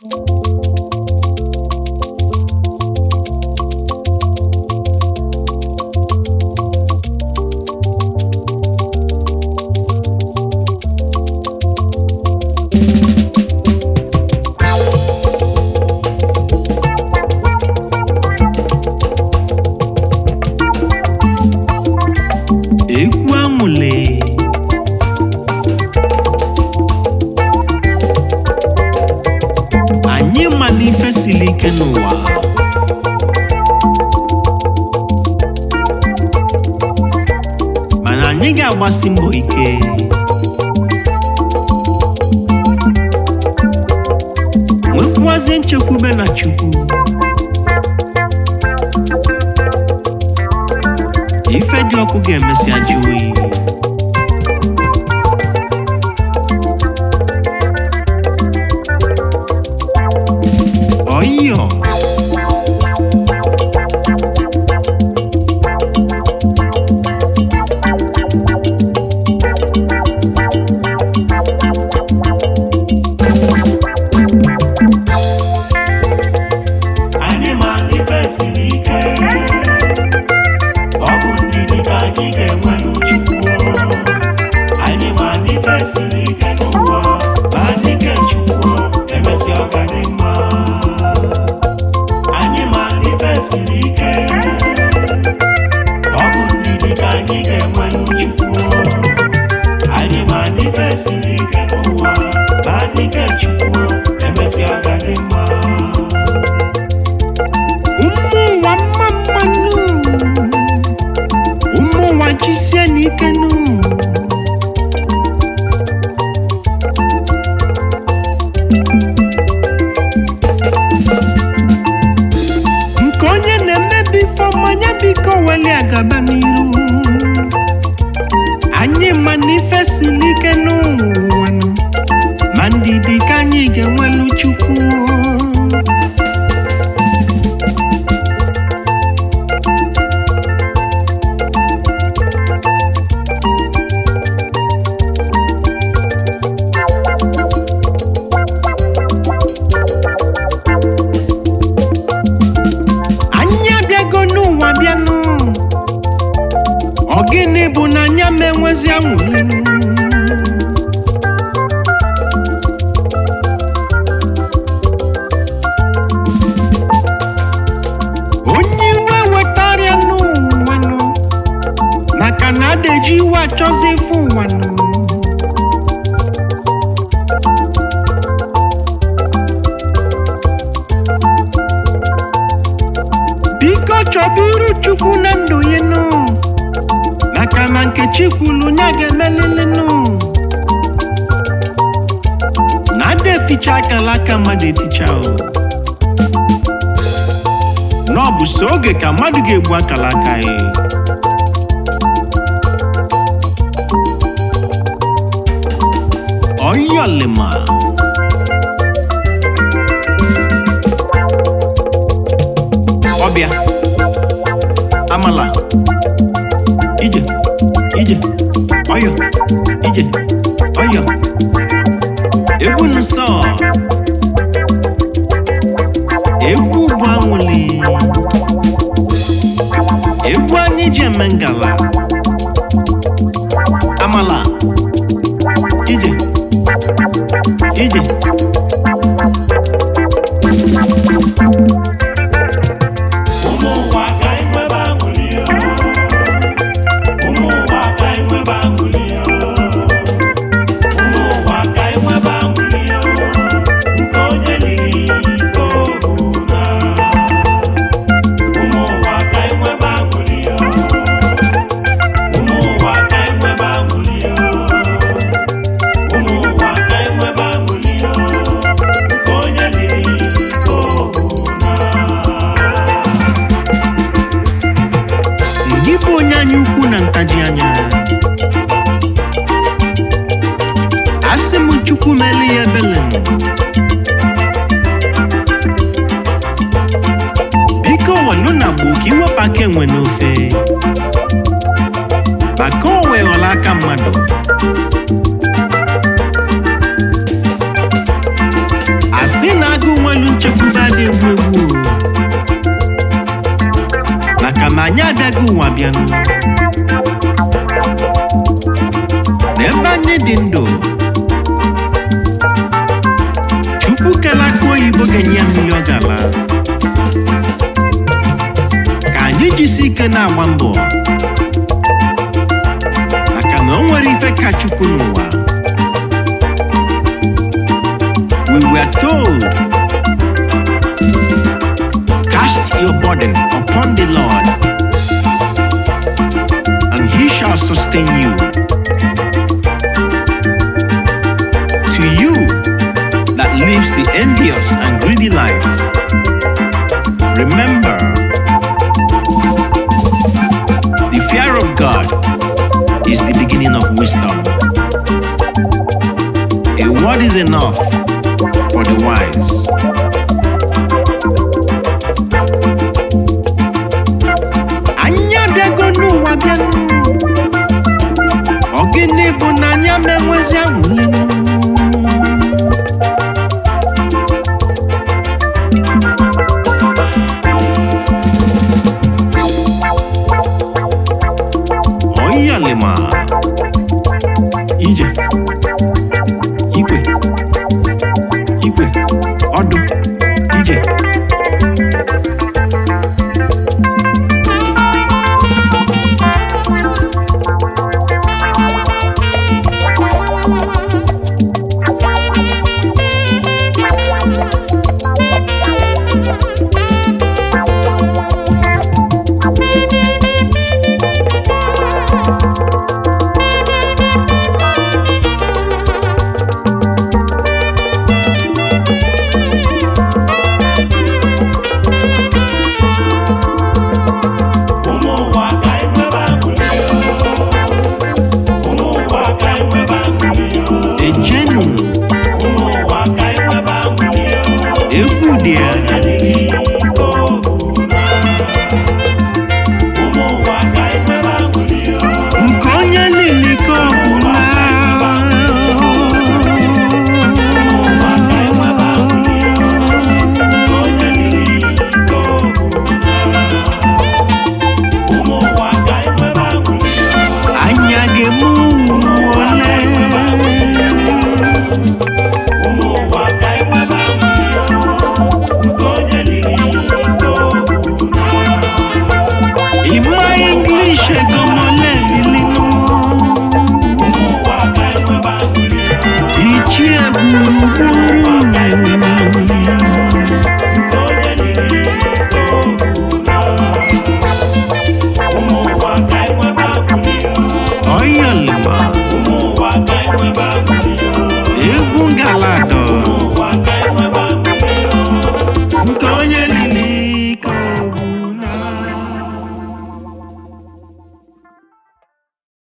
egwu amụle anyị ma na ife siri ike n'ụwa mana anyị ga-agbasi mbọ ike nwekwuazie nchekwube na chukwu ife dị ọkụ ga-emesi ajụ oyi ọyịyọ anyị ma n'ife siri ike ọ bụ ndidi ka anyị ga-enwe n'uchukwu anyị ma n'ife siri ike n'ụwa ma dike chukwu emesi ọ ga dị mma anyị ma n'ife siri ike ọ bụ ndidi ka anyị ga-enwe n'uchukwu anyị ma n'ife siri ike n'ụwa ma dike chukwu emesi ọ ga dị mma ụmụ ụwa mma mmanụ ụmụ ụwa jisie n'ike nụ nke onye na-emebi ife ọmanya biko weli agaba n'iru anyị ma na ife siri ike n'ụwa nụ ma ndidi ka anyị ga-enwelu chukwu anyị abịago n'ụwa bịanụ ọ gịnị bụ na anya ma enwezi anwụrụ onye iwe wetarịa n'ụwa nụ maka na adeji iwe achọzi ife ụwa nụ biko chọba iru chukwu na ndụ ya nụ maka na nkechi kwulu nya ga-emelili nụ na ada eficha akala aka mmadụ eficha o na ọ bụ so oge ka mmadụ ga-egbu akala aka ya ọyọlima ọbịa amala ije ije ọyọ ije ọyọ egwu nsọ egwu bụ anwụli egwu anyị ji eme ngala amala ije ije ụmụ ụwa ka anyị nwebe aṅụrị o. ụmụ ụwa ka anyị nwebe aṅụrị o. ụmụ ụwa ka anyị nwebe aṅụrị o. nke onye liri ka o bu na. ụmụ ụwa ka anyị nwebe aṅụrị o. ụmụ ụwa ka anyị nwebe aṅụrị o. ụmụ ụwa ka anyị nwebe aṅụrị o. nke onye liri ka o bu na. Gị bụ onye anya ukwu na ntaji anya asị m chukwu mele ya ebele m. biko welu na gbo ka iwepụ aka enwe n'ofe maka o weghọla aka mmadụ asị ndị na-agụ nwelu nchekwube adị egbu egbu o. maka na anyị abịaghị ụwa bịanụ na ebe anyị dị ndụ chukwu kele aka oyibo ga-enye ya mmiri ọ ga-ala ka anyị jisi ike na-agba mbọ maka na o nwere ife ka chukwu n'ụwa we were told cast your burden upon the lord and he shall sustain you to you that lives the envious and greedy life remember the fear of god is the beginning of wisdom a word is enough for the wise. Anyị abịago n'ụwa bịanụ ọ gịnị bụ na anyị amenwezi anwụlenụ ọyalema ije igwe igwe ọdụ ije ụmụ ụwa ka anyị nwebe aṅụrị ụmụ ụwa ka anyị nwebe aṅụrị ejenu ụmụ ụwa ka anyị nwebe aṅụrị egwu dị ya